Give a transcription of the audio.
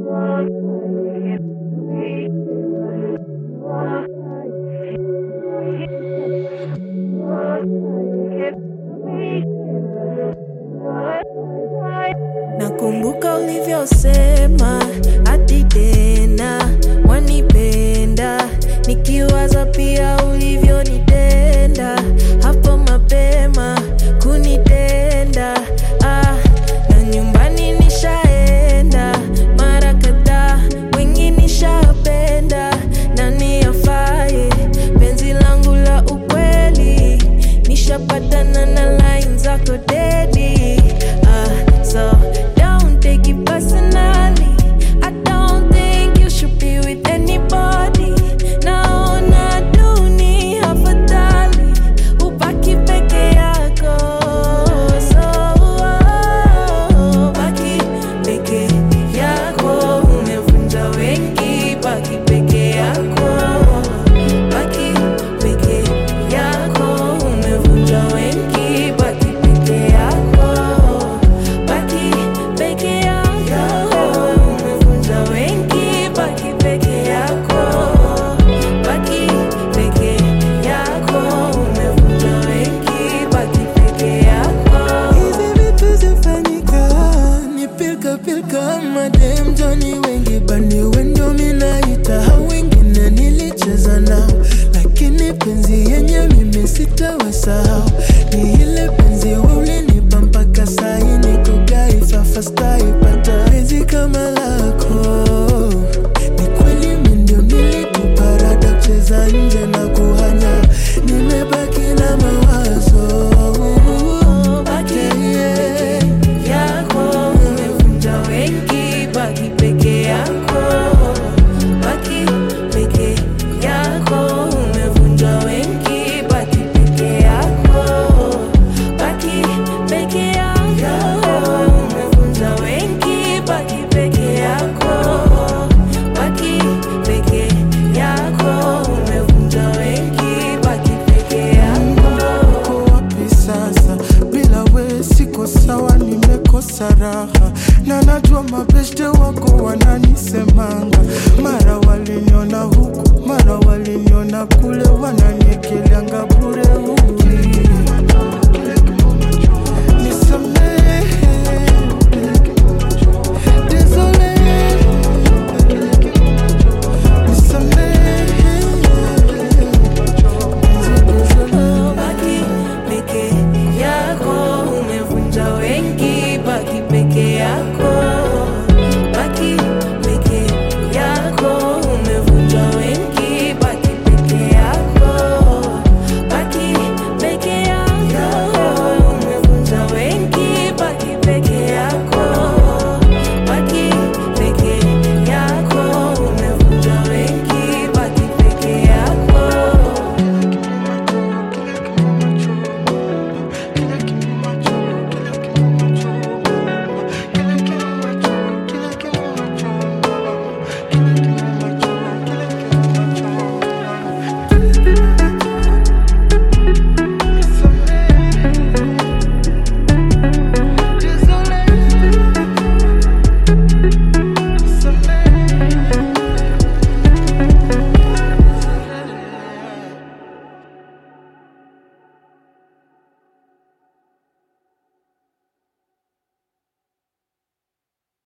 Nakumbuka ulivyosema hadi tena wanipenda, nikiwaza pia ulivyonitenda hapo mapema kunitenda. Ah, na nyumbani nishaenda mara kadhaa, wengi nishapenda, nani afaye penzi langu la ukweli, nishapatana na line zako dedi. Ah, so don't take it personally. I don't think you should be with anybody. Naona dunia afadhali ubaki peke yako. So oh, baki peke yako, umevunja wengi. Baki peke yako, baki peke yako, umevunja wengi. Baki peke yako, baki peke yako, umevunja wengi. Baki peke yako, baki peke yako, umevunja wengi. Baki peke yako. Hizi vitu zifanyika ni pilka pilka, madem Johnny wengi bani wendo minaita, hao wengine nilicheza nao, lakini penzi yenye mimi sitawasahau. Ni ile penzi wewe ulinipa mpaka sahi niko gaifa fastaipata penzi kama lako ni kweli mimi ndio nilituparada kucheza nje na kuhanya, nimebaki na mawazo Baki peke yako, umevunja wengi. Baki peke yako, baki peke yako, umevunja wengi. Baki peke yako, baki peke yako, umevunja wengi. Baki peke yako, baki peke yako, umevunja wengi. Baki peke yako. uko wapi sasa? Bila we siko sawa, nimekosa raha na najua mabeshte wako wananisemanga mara